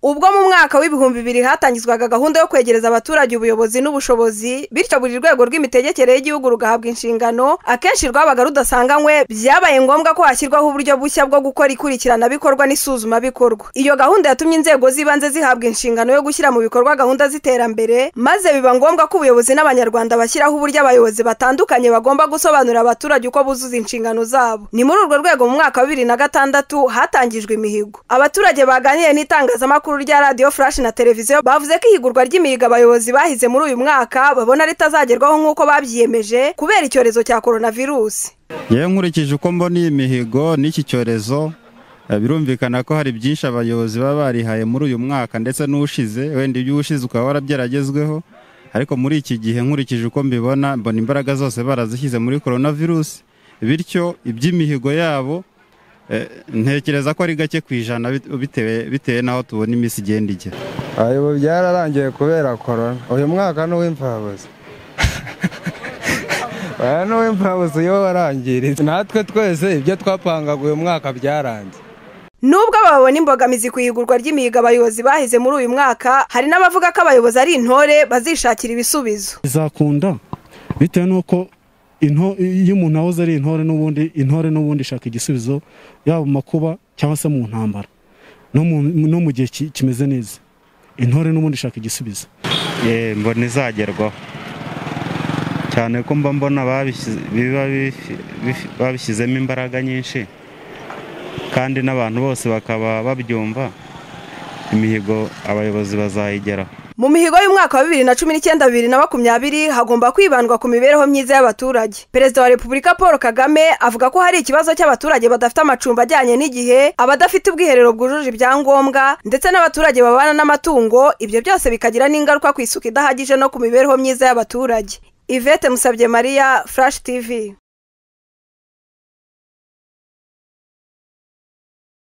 ubwo mu mwaka w'ibihumbi bibiri hatangizwaga gahunda yo kwegereza abaturage ubuyobozi n'ubushobozi bityo buri rwego rw'imitegekere y'igihugu rugahabwa inshingano akenshi rwabaga rudasanganywe byabaye ngombwa ko hashyirwaho uburyo bushya bwo gukora ikurikiranabikorwa n'isuzumabikorwa iyo gahunda yatumye inzego z'ibanze zihabwa inshingano yo gushyira mu bikorwa gahunda z'iterambere maze biba ngombwa ko ubuyobozi n'abanyarwanda bashyiraho uburyo abayobozi batandukanye bagomba gusobanurira abaturage uko buzuza inshingano zabo ni muri urwo rwego mu mwaka wa bibiri na gatandatu hatangijwe imihigo abaturage baganiriye n'itangazamakuru rya radiyo furashi na televiziyo bavuze ko ihigurwa ry'imihigo abayobozi bahize muri uyu mwaka babona ritazagerwaho nk'uko babyiyemeje kubera icyorezo cya korona virusi yewe nkurikije uko mbona iyi mihigo n'iki cyorezo birumvikana ko hari byinshi abayobozi baba barihaye muri uyu mwaka ndetse n'ushize wenda iby'ushize ukaba warabgeragezweho ariko muri iki gihe nkurikije uko mbibona mbona imbaraga zose barazishyize muri korona virusi bityo iby'imihigo yabo ntekereza ko ari gake ku ijana bitewe n'aho tubona iminsi igenda igera ubu byararangiye kubera korona uyu mwaka ni uw'imfabuzi aya ni uw'imfabuzi iyo warangiritse natwe twese ibyo twapangaga uyu mwaka byarangiye nubwo babona imbogamizi ku ihigurwa ry'imihigo abayobozi bahize muri uyu mwaka hari n'abavuga ko abayobozi ari intore bazishakira ibisubizo bizakunda bitewe n'uko iyo umuntu ahoze ari intore n'ubundi intore n'ubundi ishaka igisubizo yaba mu makuba cyangwa se mu ntambara no mu gihe kimeze neza intore n'ubundi ishaka igisubizo mbona izagerwaho cyane ko mba mbona babishyizemo imbaraga nyinshi kandi n'abantu bose bakaba babyumva imihigo abayobozi bazayigeraho mu mihigo y'umwaka wa bibiri na cumi n'icyenda bibiri na makumyabiri hagomba kwibandwa ku mibereho myiza y'abaturage perezida wa repubulika paul kagame avuga ko hari ikibazo cy'abaturage badafite amacumbi ajyanye n'igihe abadafite ubwiherero bwujuje ibyangombwa ndetse n'abaturage babana n'amatungo ibyo byose bikagira n'ingaruka ku isuku idahagije no ku mibereho myiza y'abaturage yvette musabye mariya furashi tivi